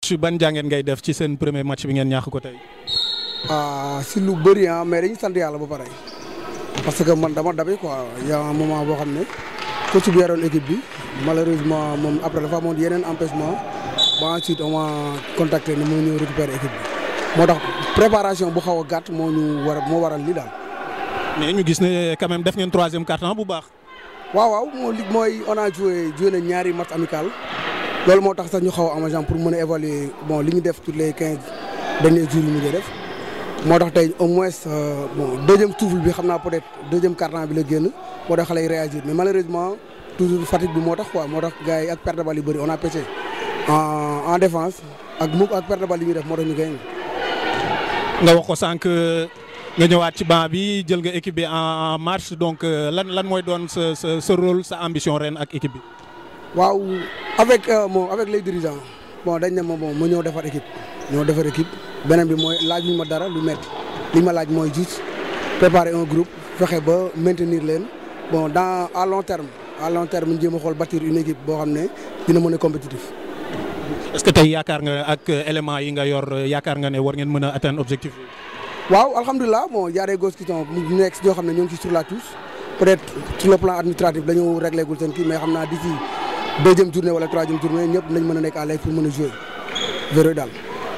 coach ban jàngeen ngay def ci seen premier match bi ngeen ñàkk ko tey. ah si lu bëri ah mais dañuy sant yàlla ba pare parce que man dama dabe quoi y a un moment boo xam ne coach bi yoroon équipe bi malheureusement moom après dafa amoon yeneen empêchement ba ensuite on m'a contacté ne moo ñëw récupérer équipe bi moo tax préparation bu xaw a gàtt moo ñu war moo waral lii daal. mais ñu gis ne quand même def ngeen troisième quart-temps bu baax. waaw waaw moo li mooy on a joué joué na ñaari match amical loolu moo tax sax ñu xaw a am pour mën a évaluer bon li ñu def tous les quinze derniers jours yi ñu def. moo tax tey au moins bon deuxième souffle bi xam naa peut-être deuxième quart-temps bi la génn moo tax xale yi réagir mais malheureusement toujours fatigue bi moo tax quoi moo tax gars yi ak perte de balle yu bëri on a pêché en en défense ak mu ak perte de balle yi ñuy def moo tax ñu gagné. nga wax ko sànq nga ñëwaat ci banc bi jël nga équipe bi en marche donc lan lan mooy doon sa sa sa rôle sa ambition ren ak équipe bi. waaw avec bon avec les dirigeants bon dañ ne ma bon ma ñëw defar équipe ñëw defar équipe. beneen bi mooy laaj ñu ma dara lu métti li ma laaj mooy juste préparer un groupe fexe ba maintenir leen bon dans à long terme à long terme ñu jéem a xool bâtir une équipe boo xam ne dina mën a compétitif. est-ce que tey yaakaar nga ak éléments yi nga yor yaakaar nga ne war ngeen mën a atteindre objectif bi. waaw alhamdulilah bon y a des gosses qui sont ñu nekk si ñoo xam ne ñoo ngi ci sur la touche peut-être sur le plan administratif dañoo réglé gul seen kii mais xam naa d'ici deuxième journée wala troisième journée ñëpp nañ mën a nekk à l'aise pour mën a jouer véro daal.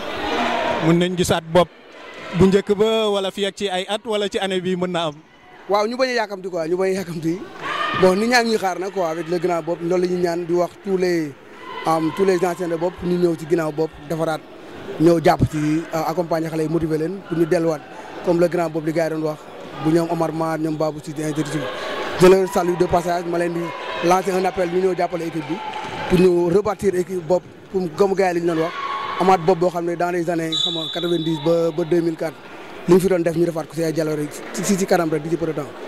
mën nañ gisaat bopp bu njëkk ba wala fii ak ci ay at wala ci année bi mën na am. waaw ñu bañ a yàkkamti quoi ñu bañ a yàkkamti bon nit ñaa ngi ñuy xaar nag quoi avec le grand bopp loolu la ñuy ñaan di wax tous les am tous les anciens de bopp ñu ñëw ci ginnaaw bopp defaraat ñëw jàpp ci accompagner xale yi motiver leen pour ñu delluwaat comme le grand bopp li gars yi doon wax bu ñoom Omar Mar ñoom Babou Cissé ainsi de suite je leur salue de passage ma leen di lancer un appel ñu ñëw jàppale équipe bi pour ñu rebâtir équipe bopp pour comme gars yi li ñu doon wax. amaat bopp boo xam ne dans les années xam nga 90 ba ba 2004 li ñu fi doon def ñu defaat ko si ay jaloore si si kanam rek di ci peu de temps